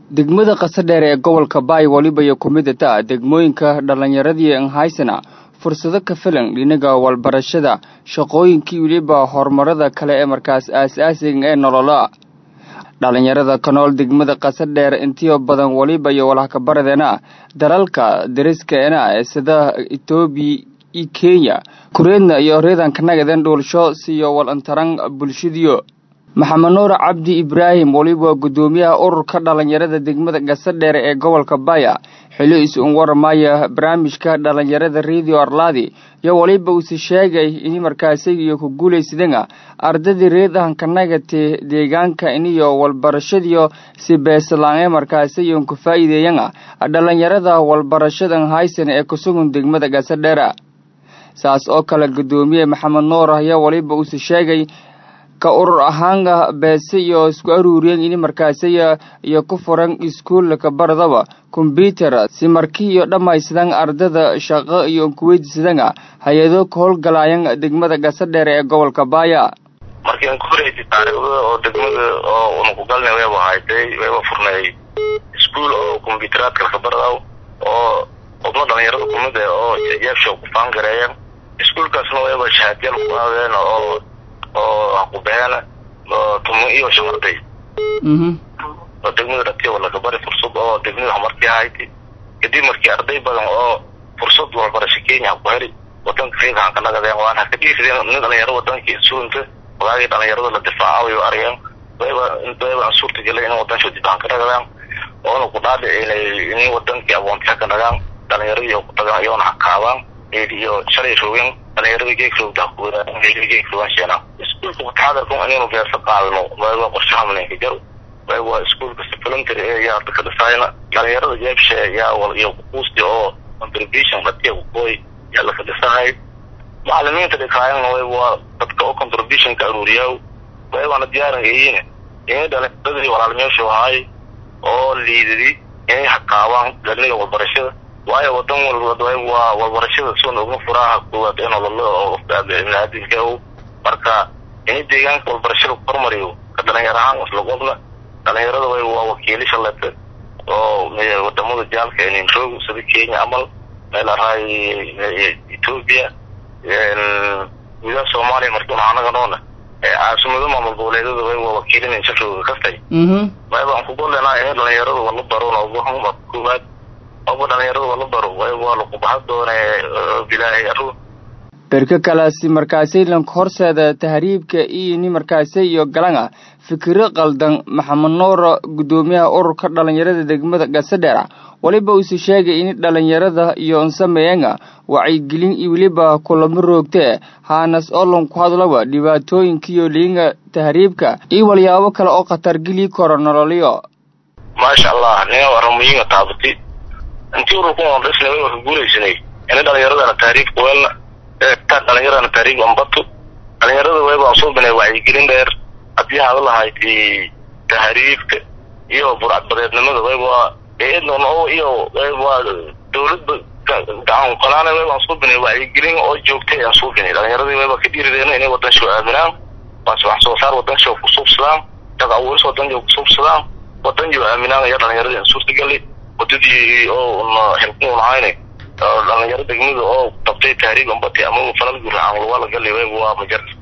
degmada qasadheer ee gobolka baay weliba iyo ku mid ata degmooyinka dhallinyaradii anhaysana fursado ka filan dhinaga walbarashada shaqooyinkii weliba horumarada kale ee markaas aas-aasiga ee nolola dhallinyarada ka nool degmada qasadheer intiyo badan weliba iyo walhakabaradena dalalka dariskaena sida etoobiya iyo kenya kureedna iyo reedanka nagaden dhuulsho siyo walantaran bulshadiyo maxamed nuur cabdi ibraahim weliba guddoomiyaha ururka dhallinyarada degmada gasadheer ee gobolka baya xili is-un waramaya barnaamijka dhallinyarada radio arlaadi iyo weliba uuse sheegay in markaasiyo ku guulaysadana ardadii reedahanka nagate deegaanka iniyo walbarashadiyo si beeslaan ee markaasiyon ku faa'iideeyana dhallinyarada walbarashadan haysan ee kusugun degmada gasadheera saas oo kale guddoomiye maxamed nuur ayaa weliba uuse sheegay ka urur ahaana beese iyo isku aruuriyeen ini markaasiya iyo ku furan iskuullaka baradaba kombyuter si markii iyo dhammaysadaan ardada shaqo iyo kuweydisadana hay-ado ka howlgalaayan degmada gasadheer ee gobolka baaya markii aan ku horeysa taariikhda oo degmada oo unakugalna wayba haytay wayba furnay iskuol oo kombyuteraadka lakabaradaw oo xubno dhalinyarada kumid eh oo jeebsha ku faangareeyeen iskuolkaasna wayba shahaadyaal ku aadeen oo oo hakubeena tumo iyo shamarday oo degmada dhatiya walakabari fursad oo degmada hamarkii ahayti kadib markii arday badan oo fursad walbarasho kenya haku heli wadanka reegahan ka nagadeen waan haka dhiisideen nin dhalinyaro wadankii suunta walaagii dhalinyarada la difaacawayo argeen wayba wayba suurtagelay in wadansho dibaan ka nagadaan oona ku dhaadhi inay in wadankii awoontiha ka nagaan dhalinyaradii oo ku tagaan iyoona hakaabaan iyo shalay roogeen dhalinyarada geegrowda geegrowasheenaa iskuolka mutaxadarka inaynu beersa qaadano wayba qorshahamnenka jaro wayba iskuolka supplementary ee yaa ka dhisayna dhalinyarada jeebshe yaa iyo kuquusti oo contribution dhatiya kukooy yaa laka dhisahay macalimiinta dhikaayana wayba dadka oo contributionka aruuriyaa waybana diyaaran eeyine inay dhalinyaradii walaalmeeshu ahaay oo liidadi inay hakaabaan dhalniga walbarashada waayo wadan walba waa walbarashada soon ogna furaaha koowaad ee nololo oo qofka biniaadamka o marka ini deegaanka walbarashada ku hormariyo ka dhalinyar ahaan islaqobna dhalinyarada way waa wakiilisha lete oo wadamada jaalka ninroog sida kenya camal meel araay ethoopia gudaha soomaaliya markiuna anaga noona caasimado maamul goboleedyada way waa wakiilin shafrooga kastay waybaan kugolenaa in dhalinyarada wala baro noogahuma koowaad oba dhalinyarada wala baro way waa lagu baxa doone bilaahay arru berka kalaasi markaasay lanka horseeda tahriibka iyo ni markaasay iyo galana fikiro qaldan maxamed nuur guddoomiyaha ururka dhalinyarada degmada gasadheera weliba uuse sheegay in dhalinyarada iyo unsameeyana wacyigelin iyo weliba kulamo roogtee haanas oo lanku hadlaba dhibaatooyinkiiyo liinga tahriibka iyo walyaabo kale oo khatar geli karo nololyo maasha allah nia aramuyiinga taabati intii ururka on dhisna way ka guulaysanay ina dhalinyaradana tahriib kuweelna dhalinyaradana tahriib ambatu dhalinyarada waybaan soo binay wacyigelin dheer haddii hada lahayti tahriibka iyo burcadbadeednimada wayba eednon oo iyo wayba dawladba gacan qalaana waybaan soo binay wacyigelin oo joogtay aan soo binay dhalinyaradii wayba ka dhiirideena inay wadansho aaminaan wax soo saar wadansho kusuubsadaan shaq abuuris wadansho kusuubsadaan wadanjo aaminaan ayaa dhalinyaradii aan suurtagali wadadii oo helkun ahayne dhalinyaro degmada oo qabtay tahriib ambati ama falal guracan waa la gali waa majar